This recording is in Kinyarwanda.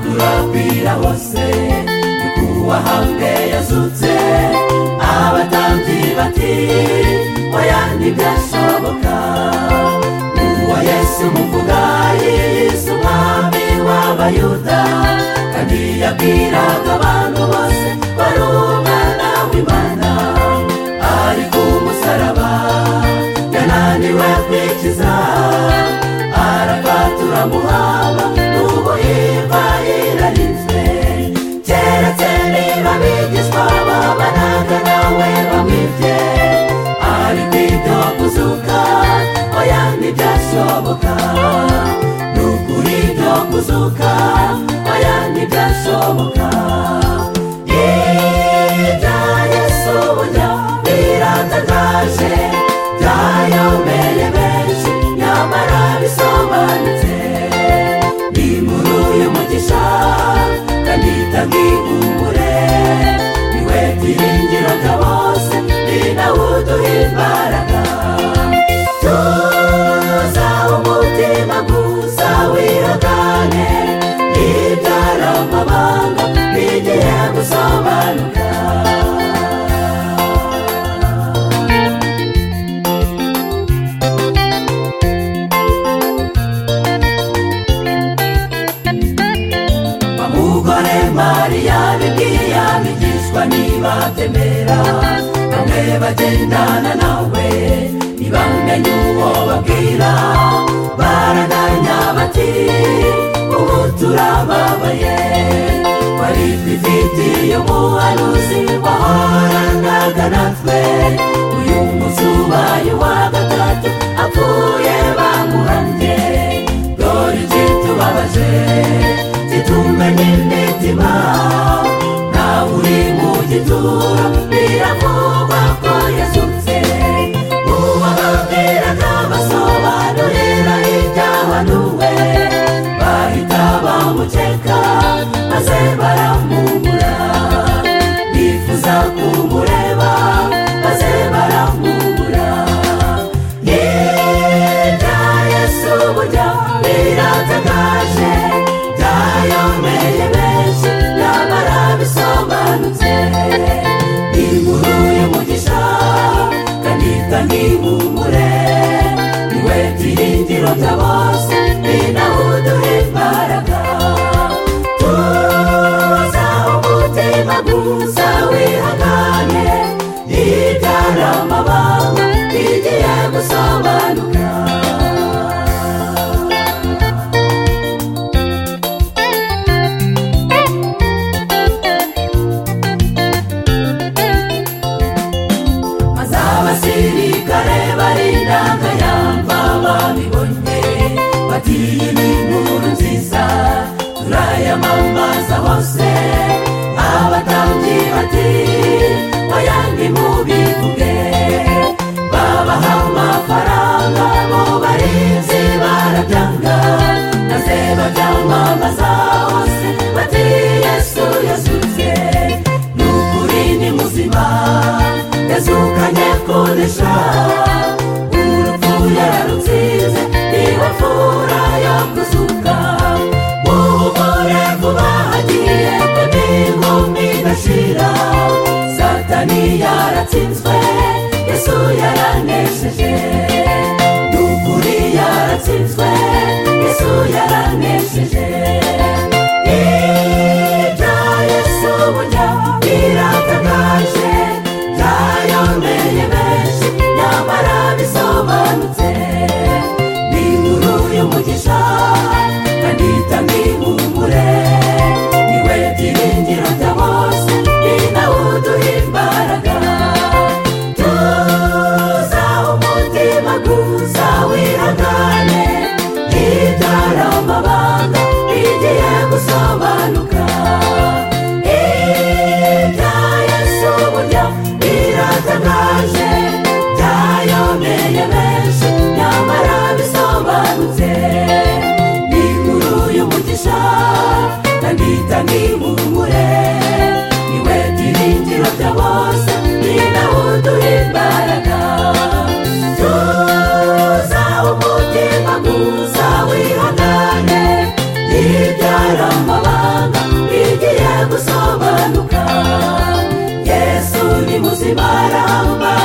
umupira wose nyakubahwe yazutse abatambyi bati oya ntibyashoboka uwa yesu muvuga yesu umwami w'abayuda kandi yabwiraga abantu bose wari umwana w'imana ari ku musaraba yananiwe kwikiza arapfa turamuhaba n'ubu yimba yirarinzwe keretse niba bigishwa babanaga nawe bamwibye ari kwito kuzuka oya ntibyashoboka ni ukuri byo kuzuka oya ntibyashoboka ibya yesu burya biratangaje byayobeye benshi nyamara bisobanutse nimuru y'umugisha kandi itagihumure niwe tuyiringiraga bose ni nawe uduha imbaraga tuza umutima gusa wihangane ntibyara amabanga bigiye gusobanuka umugore mariya bibwiye abigishwa ntibatemera bamwe bagendana nawe ntibamenye uwo babwira baraganya bati ubu turababaye wari twifitiye umuhanuzi wahoranaga natwe uyu munsi ubaye wa gatatu apfuye bamuhamye dore ikitubabaje tumenye imitima nawe uri mu gituro biravugwa ko yasutse ubababwiraga basobanurira ibyahanuwe bahita bamukeka maze baramubura bifuza kumureba maze baramubura yenda yesu burya biratangaje byayomeye benshi nyamara bisobanutse inkuru y'umugisha kandi itangihumure niwe byiringiro bya bose ni nawe uduha imbaraga tuza umutima gusa wihangane ntibyara amabanga bigiye gusobanuka abasirikare barindaga yamva babibonye bati iyi ni inkuru nziza turayamamaza hose abatambyi bati oya ntimubivuge babaha amafaranga bo barinzi barabyanga maze babyamamaza hose bati yesu yasutse ni ukuri ni muzima yazukanye koresha urupfu yararutsinze niba mvura yo kuzuka umugore vuba hagiye kandi inkumi idashira satani yaratsinzwe yesu yaranesheje n'ukuri yaratsinzwe yesu yaranesheje ibya yesu burya biratangaje byayomeye benshi nyamara bisobanutse ni inkuru y'umugisha kandi itangihumure niwe byiringiro bya bose ni nawe uduha imbaraga tuza umutima gusa wihangane ntibyara amabanga bigiye gusobanuka ibya yesu burya biratangaje byayomeye benshi nyamara bisobanutse ni inkuru y'umugisha kandi itangihumure niwe byiringiro bya bose ni nawe uduha imbaraga tuza umutima gusa wihangane ntibyara amabanga bose baramba